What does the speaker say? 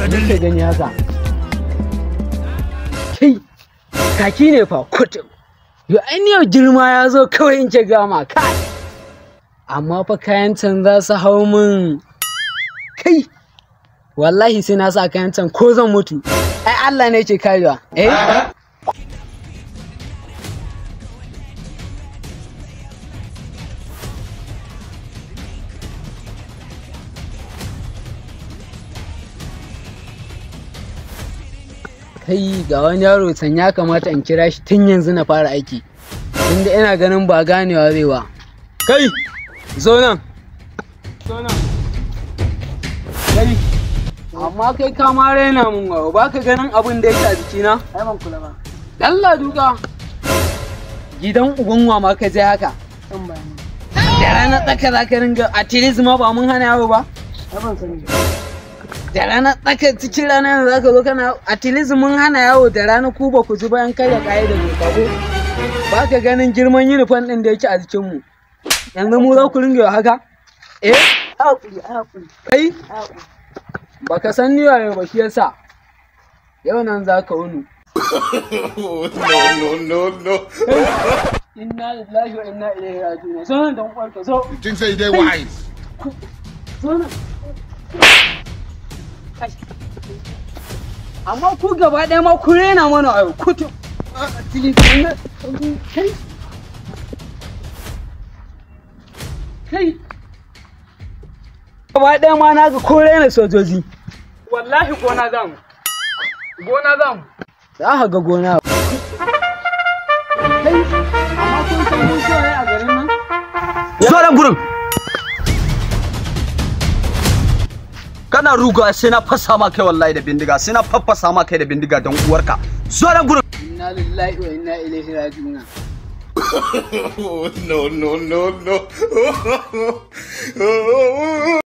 Kake gani haka. Kai, kaki ne fa kutum. Yo yau girma ya zo kawai in ce gama kai. Amma fa kayan can za su hau min. Kai, wallahi sai na sa kayan can ko zan mutu. Ai Allah ne ke karewa. Eh? kai ga wani yaro can ya kamata in kira shi tun yanzu na fara aiki inda ina ganin ba ganewa zai ba kai zo nan zo nan kai amma kai ka ma raina mun wa ba ka ganin abin da yake a jikina ai ban kula ba Allah duka gidan ubanwa ma ka je haka san bayani da ranar tsaka za ka ringa a ma ba mun hana yawo ba ai ban sani da rana tsaka cikin rana yanzu zaka zo kana at mun hana yawo da rana ku ba ku ji bayan karya kayi da doka ko ba ka ganin girman uniform din da yake a jikin mu yanzu mu za ku ringa haka eh hakuri ai hakuri kai ai hakuri baka san ni waye ba shi yasa yau nan za ka wuni no, no, no, no. inna lillahi wa inna ilaihi raji'un zo nan dan uwarka zo You think say they wise? zo nan Kai. amma ku gaba ɗaya ma ku rena mana ayo kutu kai kai gaba ɗaya ma na ga ko rena sojoji wallahi gona zamu gona zamu za ka ga gona kai amma kun san mun so a garin nan zo nan gurin kana ruga sai na fasa ma kai wallahi da bindiga sai na faffasa ma kai da bindiga don uwarka zo nan gurin inna lillahi wa inna ilaihi raji'un no, no, no, no.